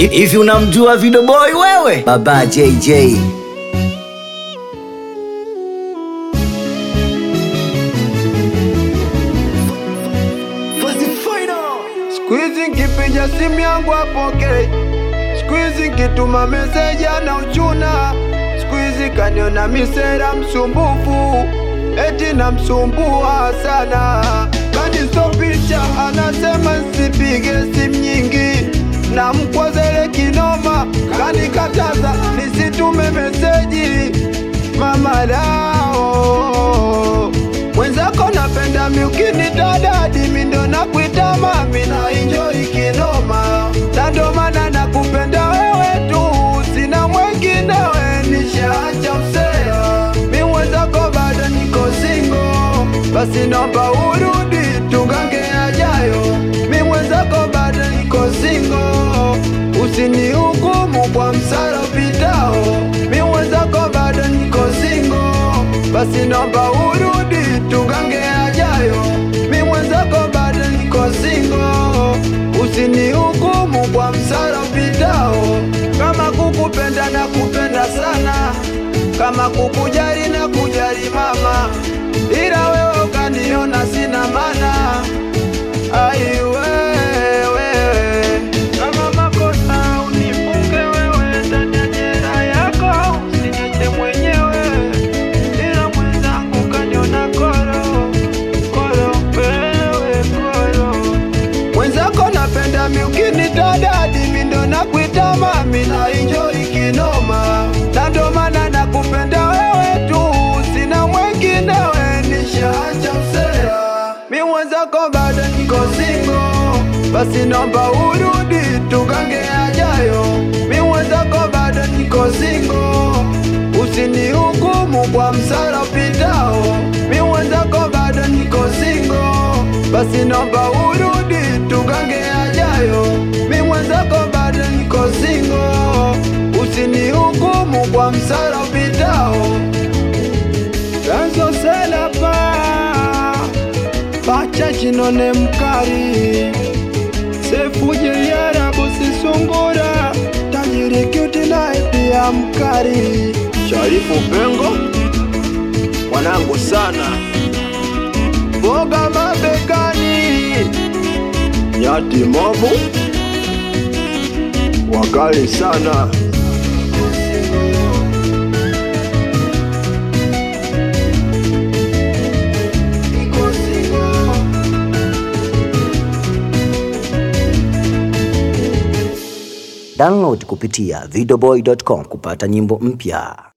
Hivi unamjua Video Boy wewe? Baba JJ. Siku hizi nkipiga simu yangu apokei, siku hizi nkituma meseji ana uchuna, siku hizi kaniona misera msumbufu, eti namsumbua sana, kanistopisha anasema nsipige simu nyingi, na mkwazele kinoma, kanikataza nisitume meseji mama lao mwenzako napenda miukini dadadi mindo nakuita mami na enjoy kinoma na ndo maana nakupenda wewe tu sina mwenginewe nishaacha usea mi mwenzako bado niko singo basi naomba urudi tugange ajayo mi mwenzako bado niko singo usinihukumu kwa msara upitao mi mwenzako bado niko singo basi naomba urudi tugange ajayo mi mwenzako bado niko singo usinihukumu kwa msara upitao kama kukupenda na kupenda sana kama kukujali na kujali mama ila wewe ukaniona sina mana aiwewe kama makosa unifunge wewe ndani ya jera yako usiniache mwenyewe ila mwenzangu kaniona koro koro wewe koro mwenzako napenda miukini dadadi mindo nakuita mami na enjoy kinoma na ndo maana nakupenda wewe tu sina mwenginewe nishaacha usera mi mwenzako bado niko singo basi naomba urudi tugange ajayo mi mwenzako bado niko singo usinihukumu kwa msara upitao mi mwenzako bado niko singo basi naomba urudi tugange ajayo mi mwenzako bado niko singo usinihukumu kwa msara upitao Chanzo selapa pacha chinone mkari sefuje yara bosi sungura tajiri kyuti naye pia mkari Sharifu Pengo mwanangu sana boga mabegani nyati mobu wakali sana Download kupitia videoboy.com kupata nyimbo mpya.